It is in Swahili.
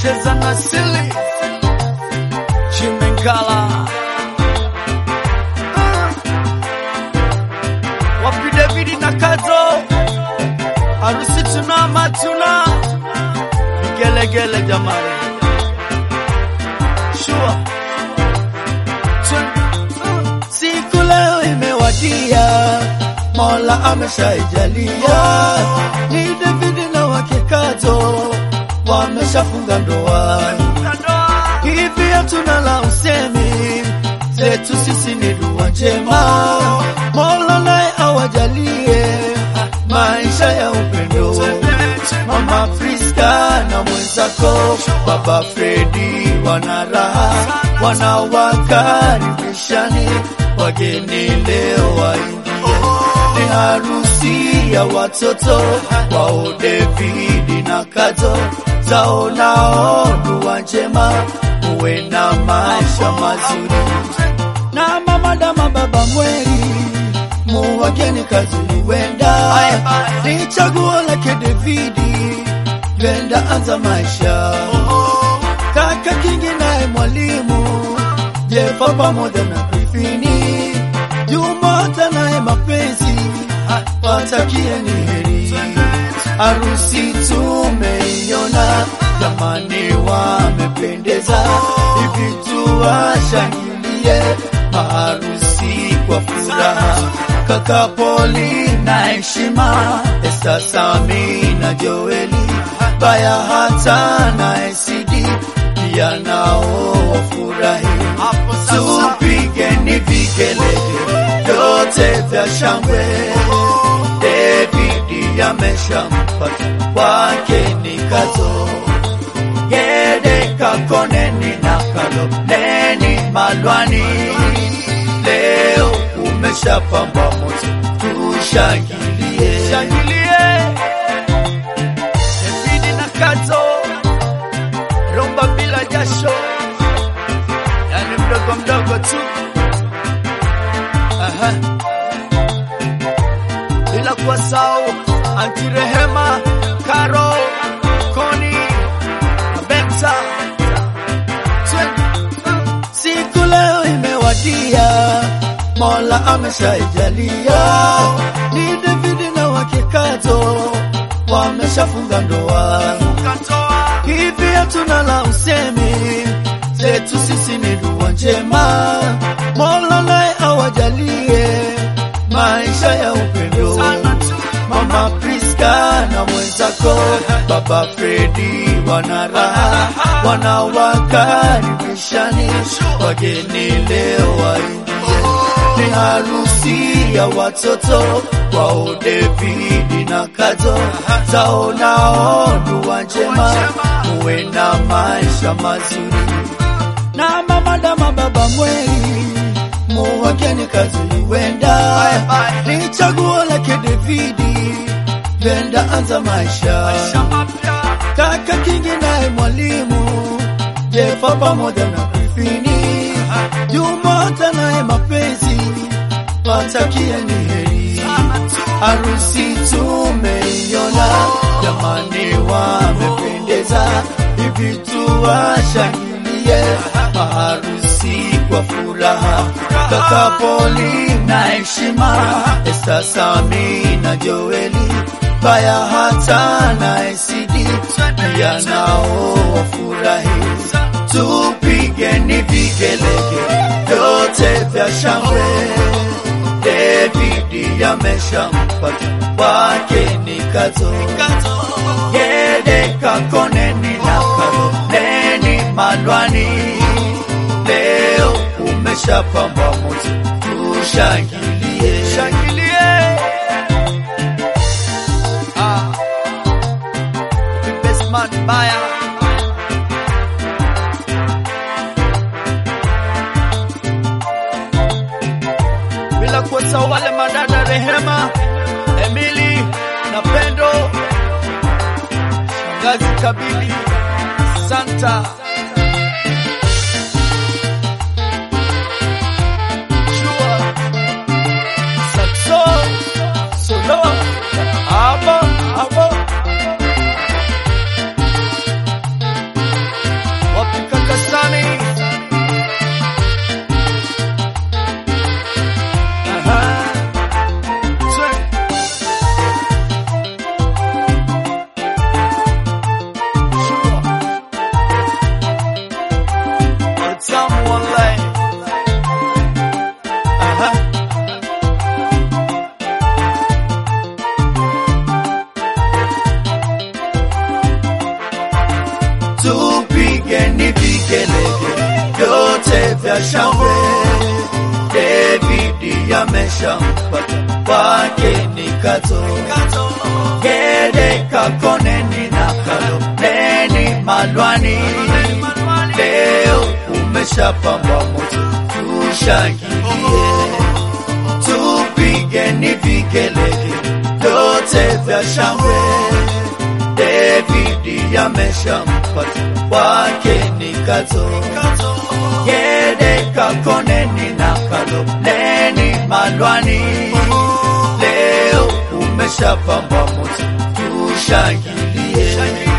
cheza na sili Chimengala wapi David na Kazo, harusi tuna matuna vigelegele jamani, shua Siku leo imewadia, Mola ameshaijalia, ni David na wake Kato wameshafunga ndoa. Hivi hatuna la usemi, zetu sisi ni dua njema, Mola naye awajalie maisha ya upendo. Mama Priska na mwenzako Baba Fredi wana raha, wanawakaribishani wageni leo waingie. Ni harusi ya watoto wao David na Kato, zao nao dua njema, muwe na maisha mazuri na mama dama baba mweri muwageni kazini wenda ni chaguo lake Davidi wenda anza maisha kaka kingi naye mwalimu Jefa pamoja na Grifini Jumata naye mapenzi watakie ni heri harusi tumeiona jamani wamependeza hivi tuwashangilie maharusi kwa furaha kaka Poli na heshima Esta Sami na Joeli baya hata na Esidi pia nao wafurahi tupigeni vigelegele vyote vya shangwe David ameshampata wake ni Kato Gede kakoneni na kaloneni malwani leo umeshapamba moto tushangilie shangilie David na Kato, rumba bila jasho, yani mdogo mdogo tu. Aha. Bila kuwasahau Anti Rehema, Karo, Koni, Benta, siku leo imewadia Mola ameshaijalia ni David na wake Kato wameshafunga ndoa hivi hatuna la usemi zetu sisi ni dua njema Mola naye awajalie maisha ya upendo Mama Priska na mwenzako Baba Fredi wana raha wanawakaribishani wageni leo waingie ni harusi ya watoto wao David na Kato zao nao dua njema muwe na maisha mazuri na mama dama baba mweri muwageni kazini wenda ni chaguo lake Davidi wenda anza maisha kaka kingi naye mwalimu Jefa pamoja na Grifini Jumata naye mapenzi watakie ni heri harusi tumeiona jamani wamependeza hivi tuwashangilie maharusi kwa furaha kaka Poli na heshima Esta Sami na Joeli baya hata na Esidi pia nao wafurahi tupigeni vigelegele vyote vya shangwe David ameshampata wake ni Kato Gede kakoneni na kaloneni malwani leo umeshapamba moto tushangilie shangilie. Ah. Best man Baya. Bila kuwasahau wale madada Rehema, Emily na Pendo, shangazi Kabili, Santa Shua, Saxo, Solo, Abo, Abo. vya shangwe. David ameshampata kwake ni Kato, Gede Kakoneni na Kaloneni Malwani. Leo umeshapamba moto, tushangilie, tupigeni vigelegele vyote vya shangwe. David ameshampata kwake ni Kato, Gede Kakoneni na Kaloneni Malwani. Leo umeshapamba moto, tushangilie.